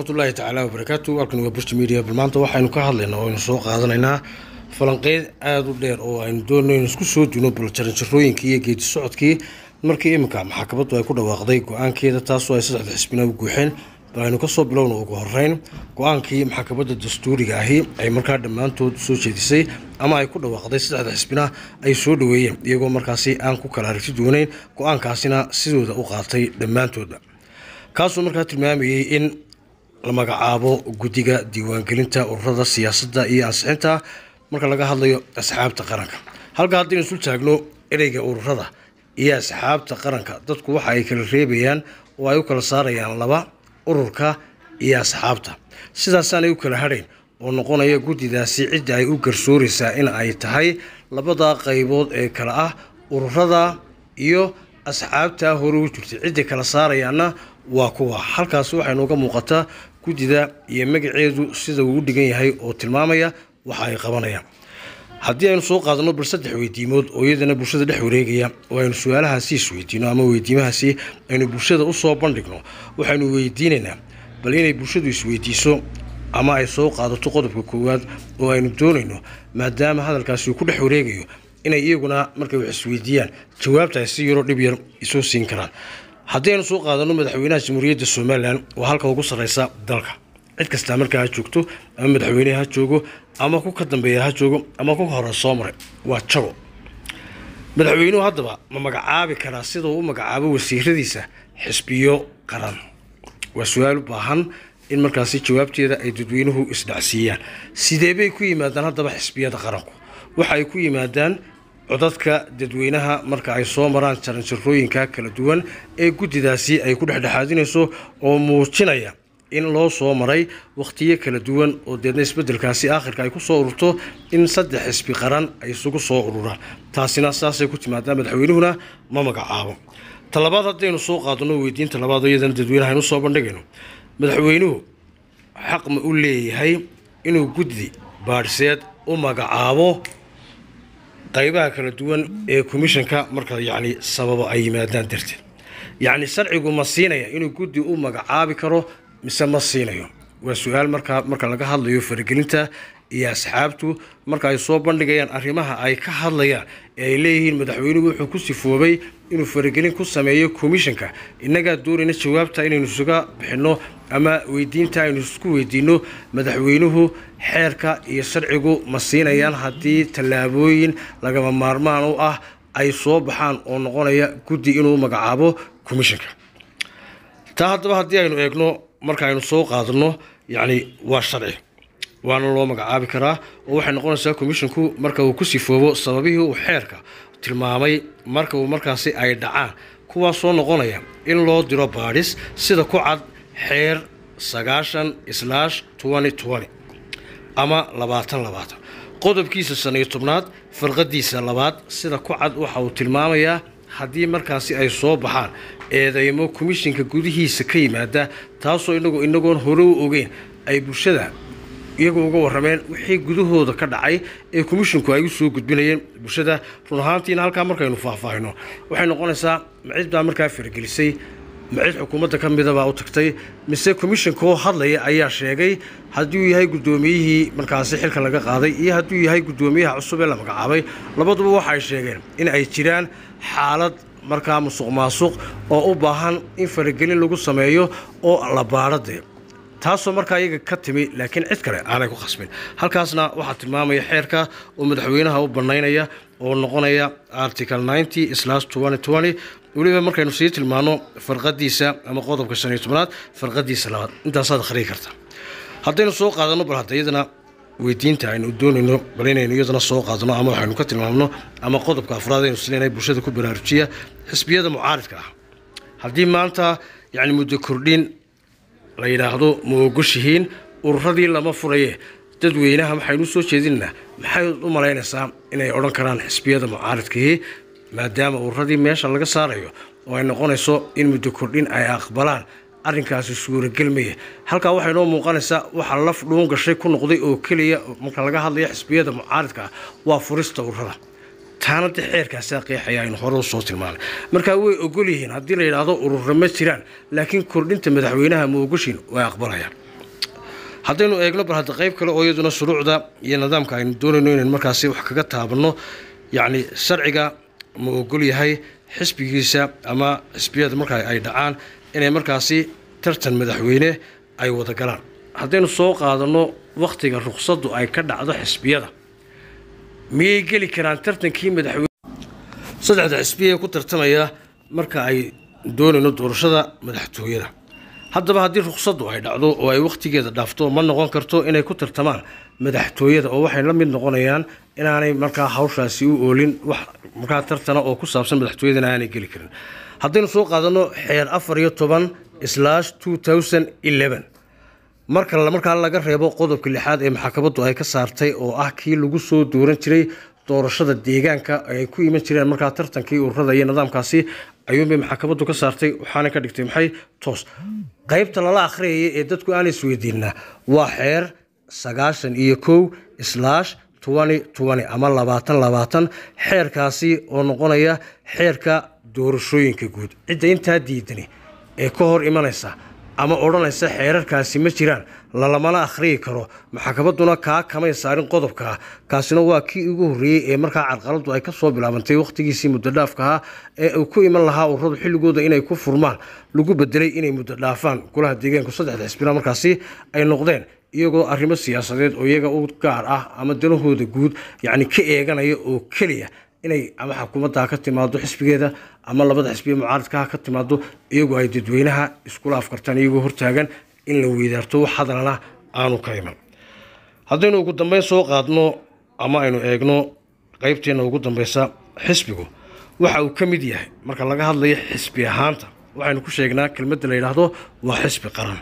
waraxmatullaahi tacaala wabarakaatu halkan waa burj media bal maanta waxaynu ka hadlaynaa oo aynu soo qaadanaynaa falanqeyd aada u dheer oo aynu doonayno isku soo duno bal jaranjarooyinkii iyo geedi socodkii markii iminka maxkamaddu ay ku dhawaaqday go-aankeeda taasoo ay saddexda xisbina u guuxeen bal aynu kasoo bilowna ugu horeyn go-aankii maxkamadda dastuuriga ahi ay markaa dhammaantood soo jeedisay ama ay ku dhawaaqday saddexda xisbina ay soo dhaweeyeen iyagoo markaasi aan ku kala aragti duwanayn go-aankaasina sidooda u qaatay dhammaantoodba kaasoo markaa tilmaamayay in la magacaabo guddiga diiwaangelinta ururada siyaasadda iyo ansixinta marka laga hadlayo asxaabta qaranka halka haddaynu isul taagno ereyga ururada iyo asxaabta qaranka dadku waxa ay kala reebayaan oo ay u kala saarayaan laba ururka iyo asxaabta sidaasaanay u kala hadhayn oo noqonaya guddidaasi cidda ay u garsooraysaa in ay tahay labada qaybood ee kale ah ururada iyo asxaabta hore u jirtay cidday kala saarayaanna waa kuwa halkaasi waxay nooga muuqataa guddida iyo magaceedu sida uu u dhigan yahay oo tilmaamaya waxa ay qabanayaan haddii aynu soo qaadano bal saddex weydiimood oo iyadana bulshada dhex wareegaya oo aynu su-aalahaasi isweydiino ama weydiimahaasi aynu bulshada usoo bandhigno waxaynu weydiinaynaa bal inay bulshadu isweydiiso ama ay soo qaadato qodobka koowaad oo aynu doonayno maadaama hadalkaasi uu ku dhex wareegayo inay iyaguna markay wax isweydiiyaan jawaabta ay si yaro dhib yar isoo siin karaan haddii aynu soo qaadano madaxweynaha jamhuuriyadda somalilan waa halka ugu sarreysa dalka cid kastaa markaa ha joogto ama madaxweyneha ha joogo ama ku ka dambeeya ha joogo ama ku hore soo maray waa jago madaxweynuhu haddaba ma magacaabi karaa sida uu u magacaabo wasiiradiisa xisbiyo qaran waa su-aal u baahan in markaasi jawaabteeda ay dadweynuhu isdhacsiiyaan sidee bay ku yimaadaan haddaba xisbiyada qaranku waxa ay ku yimaadaan codadka dadweynaha marka ay soo maraan jaranjarooyinka kala duwan ee guddidaasi ay ku dhexdhexaadinayso oo muujinaya in loo soo maray wakhtiyo kala duwan oo deedna isbeddelkaasi aakhirka ay ku soo ururto in saddex xisbi qaran ay isugu soo ururaan taasina saasay ku timaadaa madaxweynuhuna ma magacaabo talabaad haddaynu soo qaadano weydiinta labaad oo iyadana dadweynaha aynu soo bandhigayno madaxweynuhu xaq ma u leeyahay inuu guddi baadhseed u magacaabo qaybaha kala duwan ee commishanka marka yacni sababo ay yimaadaan darteed yacni sharcigu ma siinaya inuu guddi u magacaabi karo mise ma siinayo waa su-aal markaa marka laga hadlayo faragelinta iyo asxaabtu marka ay soo bandhigayaan arrimaha ay ka hadlayaan ee ay leeyihiin madaxweynuhu wuxuu ku sifoobay inuu faragelin ku sameeyo commishanka innagaa doonayna jawaabta inaynu isuga bixinno ama weydiinta aynu isku weydiino madaxweynuhu xeerka iyo sharcigu ma siinayaan haddii tallaabooyin lagama maarmaan u ah ay soo baxaan oo noqonaya guddi inuu magacaabo commishanka taa haddaba haddii aynu eegno marka aynu soo qaadano yacni waa sharci waana loo magacaabi karaa oo waxay noqonaysaa commishanku marka uu ku sifoobo sababihii uu xeerka tilmaamay marka uu markaasi ay dhacaan kuwaasoo noqonaya in loo diro baadhis sida ku cad xeer sagaashan islaash twenty twenty ama labaatan labaatan qodobkiisa shan iyo tobnaad farqadiisa labaad sida ku cad waxa uu tilmaamayaa haddii markaasi ay soo baxaan eedeymo komishinka gudihiisa ka yimaada taasoo inagu inagoon hore u ogeyn ay bulshada iyagu uga warrameen wixii gudahooda ka dhacay ee komishinku ay u soo gudbinayeen bulshada run ahaantiina halkaa markaynu faahfaahino waxay noqonaysaa macid baa markaa faragelisay macid xukuumadda ka midabaa u tagtay mise komishinkoo hadlaya ayaa sheegay hadduu yahay guddoomiyihii markaasi xilka laga qaaday iyo hadduu yahay guddoomiyaha cusub ee la magacaabay labaduba waxay sheegeen in ay jiraan xaalad markaa musuq maasuq oo u baahan in faragelin lagu sameeyo oo la baadhadee taasoo markaa iyaga ka timi laakiin cid kale aanay ku khasbin halkaasna waxaa tilmaamaya xeerka oo madaxweynaha u banaynaya oo noqonaya article ninety slash twenty twenty weliba markaynu sii tilmaano farqadiisa ama qodobka shan iyo tobnaad farqadiisa labaad intaasaad akhriyi karta haddaynu soo qaadano bal hadda iyadana weydiinta aynu doonayno bal inaynu iyadana soo qaadano ama waxaynu ka tilmaamno ama qodobka afraad aynu sileenahay bulshada ku baraarujiya xisbiyada mucaaridka ah haddii maanta yacni muddo kordhin la yidhaahdo ma ogoshihiin ururadii lama furaye dadweynaha waxaynu usoo jeedinaynaa maxay u malaynaysaa inay odhan karaan xisbiyada mucaaridkii maadaama ururadii meesha laga saarayo oo ay noqonayso in muddo kordhin ay aqbalaan arrinkaasi suuragelmaya halkaa waxay noo muuqanaysaa waxaa laf dhuun gashay ku noqday oo keliya marka laga hadlayo xisbiyada mucaaridka ah waa furista ururada taana de xeerkaasaa qeexaya aynu hore usoo tilmaanay markaa way ogol yihiin haddii la yidhaahdo urura ma jiraan laakiin kordhinta madaxweynaha ma ogoshiin way aqbalayaan haddaynu eegno bal hadda qayb kale oo iyaduna shuruucda iyo nidaamka aynu doonayno inaynu markaasi wax kaga taabanno yacni sharciga ma ogol yahay xisbigiisa ama xisbiyada marka ay dhacaan inay markaasi tartan madaxweyne ay wada galaan haddaynu soo qaadanno wakhtiga ruqsaddu ay ka dhacdo xisbiyada miyay geli karaan tartankii madaxweyne saddexda xisbiya ee ku tartamaya marka ay doonayno doorashada madaxtooyada haddaba haddii ruqsaddu ay dhacdo oo ay wakhtigeeda dhaafto ma noqon karto inay ku tartamaan madaxtooyada oo waxay la mid noqonayaan inaanay markaa hawshaasi u oolin wax markaa tartana oo ku saabsan madaxtooyadana aanay geli karin haddaynu soo qaadano xeer afar iyo toban slash two thousand eleven marka markaa laga reebo qodobka lixaad ee maxkamaddu ay ka saartay oo ah kii lagu soo dooran jiray doorashada deegaanka ay ku iman jireen markaa tartankii ururada iyo nidaamkaasi ayuunbay maxkamaddu ka saartay waxaana ka dhigtay maxay toos qaybta lala akhriyaya ee dadku aan isweydiinaa waa xeer sagaashan iyo kow slash twenty twenty ama labaatan labaatan xeerkaasi oo noqonaya xeerka doorashooyinka guud cidda intaa diidani ee ka hor imanaysa ama odhanaysa xeerarkaasi ma jiraan lalamana akhriyi karo maxkamadduna kaa kamay saarin qodobkaa kaasina waa kii ugu horreeyey ee markaa carqaladu ay kasoo bilaabantay wakhtigiisii muddodhaafkaha ee uu ku iman lahaa ururadu xilligooda inay ku furmaan lagu bedelay inay muddo dhaafaan golaha deegaanku saddexda xisbina markaasi ay noqdeen iyagoo arrimo siyaasadeed oo iyaga u gaar ah ama danahooda guud yacni ka eeganaya oo keliya inay ama xukuumadda ka timaado xisbigeeda ama labada xisbiya mucaaradkaha ka timaado iyagoo ay dadweynaha iskula afkartaan iyagoo hortaagan in la weydaarto wax hadalana aanu ka iman haddaynu ugu dambeyn soo qaadno ama aynu eegno qeybteena ugu dambeysa xisbigu waxa uu ka mid yahay marka laga hadlayo xisbi ahaanta waxaynu ku sheegnaa kelmadda la yidhaahdo waa xisbi qaran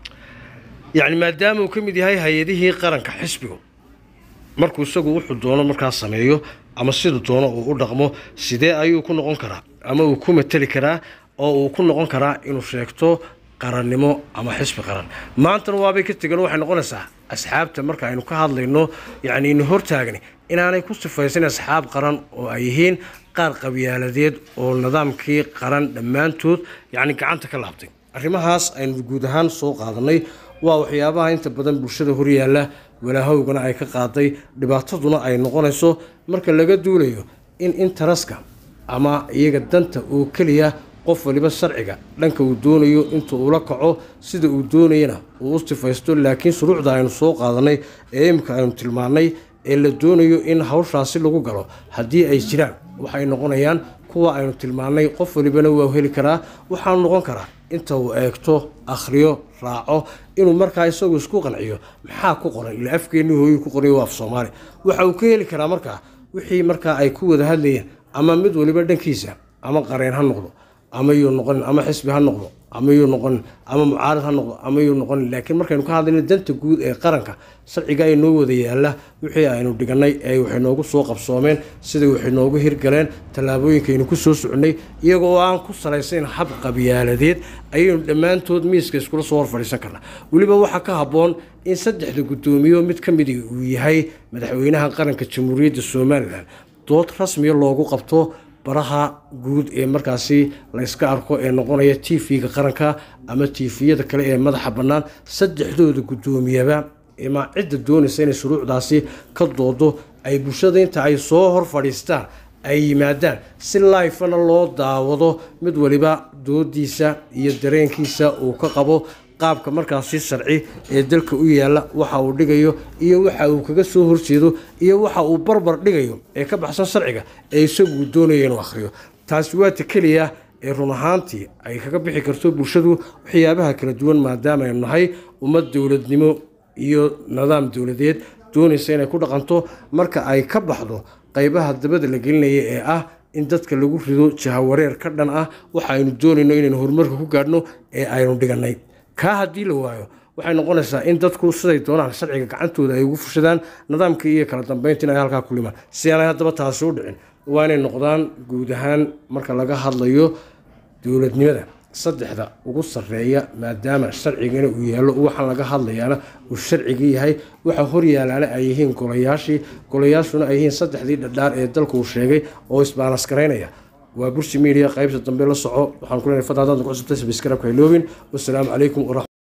yacni maadaama uu ka mid yahay hay-adihii qaranka xisbigu markuu isagu wuxuu doono markaa sameeyo ama siduu doono uu u dhaqmo sidee ayuu ku noqon karaa ama uu ku mateli karaa oo uu ku noqon karaa inuu sheegto qarannimo ama xisbi qaran maantana waabay ka tegan waxay noqonaysaa asxaabta marka aynu ka hadlayno yacni inu hortaagni inaanay ku sifaysan asxaab qaran oo ay yihiin qaar qabyaaladeed oo nidaamkii qaran dhammaantood yacni gacanta ka laabtay arrimahaas aynu guud ahaan soo qaadanay waa waxyaabaha inta badan bulshada horyaalla walaahowgana ay ka qaaday dhibaataduna ay noqonayso marka laga duulayo in intaraska ama iyaga danta oo keliya qof waliba sharciga dhanka uu doonayo inta uula kaco sida uu doonayana uu u sifaysto laakiin shuruucda aynu soo qaadanay ee imika aynu tilmaannay ee la doonayo in hawshaasi lagu galo haddii ay jiraan waxay noqonayaan kuwa aynu tilmaannay qof walibana waa heli karaa waxaanu noqon karaa inta uu eegto akhriyo raaco inuu markaa isagu isku qanciyo maxaa ku qoran ila afkeenni hooyu ku qoray waa af soomaali waxa uu ka heli karaa markaa wixii markaa ay ku wada hadlayeen ama mid waliba dhankiisa ama qareen ha noqdo ama yuu noqonin ama xisbi ha noqdo ama yuu noqonin ama mucaarad ha noqdo ama yuu noqonin laakiin markaynu ka hadlayno danta guud ee qaranka sharciga ay noo wada yaalla wixii aynu dhiganay ee waxay noogu soo qabsoomeen sidai waxay noogu hirgaleen tallaabooyinkaynu ku soo soconnay iyaga oo aan ku salaysayn hab qabyaaladeed ayaynu dhammaantood miiska iskula soo hor fadhiisan karnaa weliba waxaa ka habboon in saddexda guddoomiyo mid ka midi uu yahay madaxweynaha qaranka jamhuuriyadda somalilan dood rasmiya loogu qabto baraha guud ee markaasi layska arko ee noqonaya t v-ga qaranka ama tifiyada kale ee madaxa bannaan saddexdooda guddoomiyaba ima cidda doonaysa inay shuruucdaasi ka doodo ay bulshada inta ay soo hor fadhiistaan ay yimaadaan si laifana loo daawado mid waliba doodiisa iyo dareenkiisa uu ka qabo qaabka markaasi sharci ee dalka u yaalla waxa uu dhigayo iyo waxa uu kaga soo horjeedo iyo waxa uu barbar dhigayo ee ka baxsan sharciga ee isagu doonaya inuu akhriyo taasi waa ta keliya ee run ahaantii ay kaga bixi karto bulshadu waxyaabaha kala duwan maadaama aynu nahay ummad dowladnimo iyo nidaam dowladeed doonaysa inay ku dhaqanto marka ay ka baxdo qaybaha dabada la gelinaya ee ah in dadka lagu rido jahawareer ka dhan ah waxa aynu doonayno inaynu horumarka ku gaadhno ee aynu dhiganay kaa haddii la waayo waxay noqonaysaa in dadku siday doonaan sharciga gacantooda ay ugu fushadaan nidaamkii iyo kala dambeynta in ay halkaa ku limaan si aanay haddaba taasi u dhicin waa inay noqdaan guud ahaan marka laga hadlayo dowladnimada saddexda ugu sarreeya maadaama sharcigana uu yaallo waxaan laga hadlayaana uu sharcigii yahay waxa horyaalaana ay yihiin golayaashii golayaashuna ay yihiin saddexdii dhadhaar ee dalku uu sheegay oo isbaanaskaraynaya waa bursi media qaybta dambe la soco waxaan ku leenahay fadlan haddaad ku cusubtay sabiskarabka iloobin wasalaamu calaykum waraxmat